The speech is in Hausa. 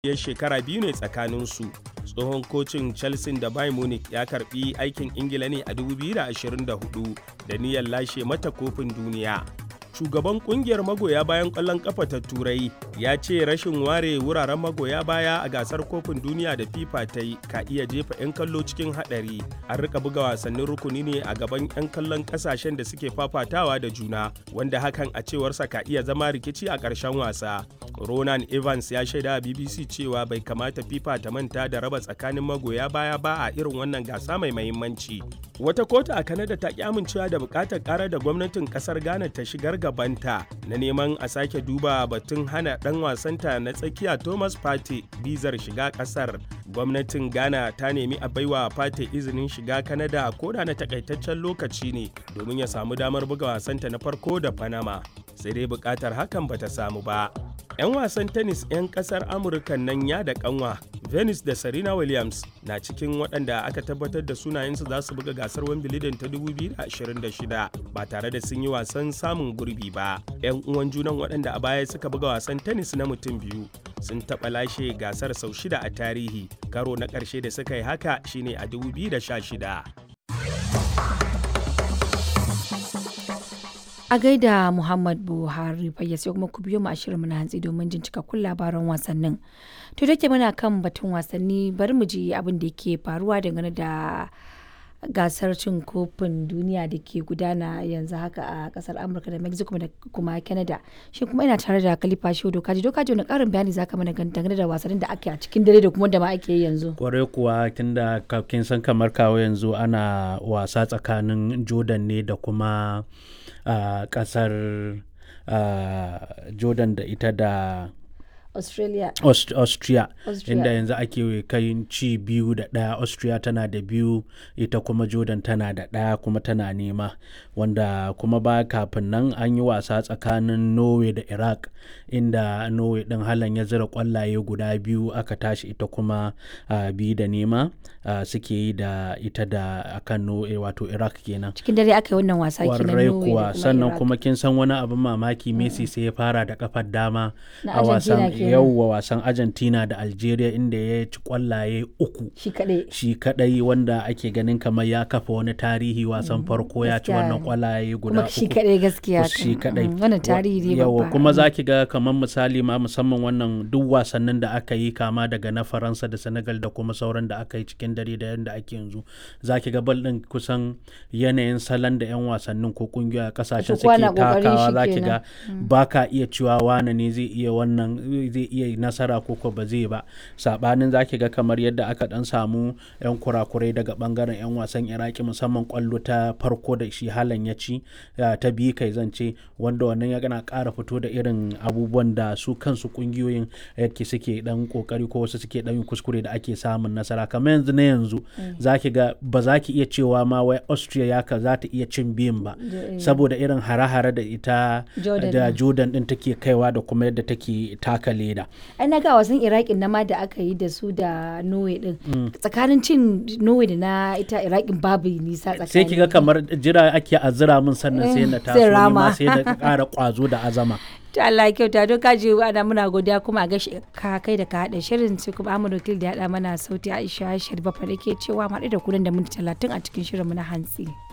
ya shekara biyu ne tsakaninsu tsohon kocin chelsea da bayern munich ya karbi aikin ingila ne a 2024 da niyyar lashe mata kofin duniya shugaban kungiyar magoya bayan kwallon kafa ta turai ya ce rashin ware wuraren magoya baya a gasar kofin duniya da fifa ta yi ka iya jefa 'yan kallo cikin hadari an rika buga wasannin rukuni ne a gaban 'yan kallon kasashen da suke fafatawa da juna wanda hakan a cewarsa ka iya zama rikici a ƙarshen wasa ronan evans ya shaida bbc cewa bai kamata fifa ta manta da raba tsakanin magoya baya ba a irin wannan gasa mai mahimmanci wata kotu a kanada ta ki amincewa da bukatar karar da gwamnatin kasar ghana ta shigar gabanta na neman a sake duba batun hana dan wasanta na tsakiya thomas pate bizar shiga kasar gwamnatin ghana ta nemi a baiwa pate izinin shiga kanada ko da na takaitaccen lokaci ne domin ya samu damar buga wasanta na farko da panama sai dai bukatar hakan bata samu ba 'yan wasan tennis 'yan kasar amurka nan ya da kanwa venus da serena williams na cikin waɗanda aka tabbatar da sunayensu za su buga gasar wimbledon ta 2026 ba tare da sun yi wasan samun gurbi ba 'yan uwan junan waɗanda a baya suka buga wasan tennis na mutum biyu sun taɓa lashe gasar sau shida a tarihi karo na ƙarshe da suka yi haka shine a 2016 a gaida muhammad buhari sai kuma ku biyo mu a shirin na hantsi domin jin cikakkun labaran wasannin to da ke muna kan batun wasanni bari mu ji abin da ke faruwa dangane da gasar cin kofin duniya da ke gudana yanzu haka a kasar amurka da mexico da kuma canada shi kuma ina tare da kalifa shi dokaji dokaji wani karin bayani zaka mana dangane da wasannin da ake a cikin dare da kuma da ma ake yi yanzu kwarai kuwa tunda kin san kamar kawo yanzu ana wasa tsakanin jordan ne da kuma a kasar jordan da ita da Australia. Aust Austria, Austria. inda yanzu ake kai ci biyu da ɗaya Austria tana da biyu ita kuma Jordan tana da ɗaya kuma tana nema wanda kuma ba kafin nan an yi wasa tsakanin Norway da Iraq inda Norway ɗin halan ya zira kwallaye guda biyu aka tashi ita kuma uh, biyu da nema uh, suke yi da ita da akan Norway wato Iraq kenan. Cikin dare aka yi wannan wasa kenan Warrai Norway kuwa da kuma sannan Iraq. kuma kin san wani abin mamaki Messi sai ya fara da kafar dama Na a wasan Argentina kenan. yauwa wasan Argentina da Algeria inda ya ci kwallaye uku Shi kaɗai. shi kadai wanda ake ganin kamar ya kafa wani tarihi wasan farko ya ci gaskiya wannan ne. kwallaye guda Kuma uku shi kaɗai gaskiya. shi kan. kadai Mm, Wannan tarihi ne yawa babba. kuma za ki ga kamar misali ma musamman wannan duk wasannin da aka yi kama daga na faransa da senegal da kuma sauran da aka yi cikin dare da yadda ake yanzu za ki ga bal din kusan yanayin salon da 'yan wasannin ko kungiyoyi a kasashen Su kowa suke na ƙoƙarin takawa shi za ki kenan. ga ba ka iya cewa wane ne zai iya wannan zai iya nasara ko ko ba zai ba sabanin za ki ga kamar yadda aka dan samu 'yan kurakurai daga bangaren 'yan wasan iraki musamman kwallo ta farko da shi halan ya ci ya ta biyu kai zance wanda wannan ya gana ƙara fito da irin abubuwan da su kansu kungiyoyin yake suke dan kokari ko wasu suke dan yin kuskure da ake samun nasara kamar yanzu na yanzu za ki ga ba za ki iya cewa ma wai austria ya ka za ta iya cin biyun ba saboda irin hare-hare da ita Jordan da din. jordan din take kaiwa da kuma yadda take taka leda ai na ga wasan iraqin na ma da aka yi da su da norway din tsakanin cin norway da na ita iraqin babu nisa tsakanin sai ki ga kamar jira ake azira min sannan sai na Eh, taso sai ni rama. ma sai na ƙara ƙwazo da azama ta Allah ya kyauta don kaji ana muna godiya kuma a gashi ka kai da ka haɗa shirin sai kuma Ahmad Wakil da ya haɗa mana sauti Aisha Sharifa fa da ke cewa mu haɗu da kunan da minti talatin a cikin shirin mu na hantsi.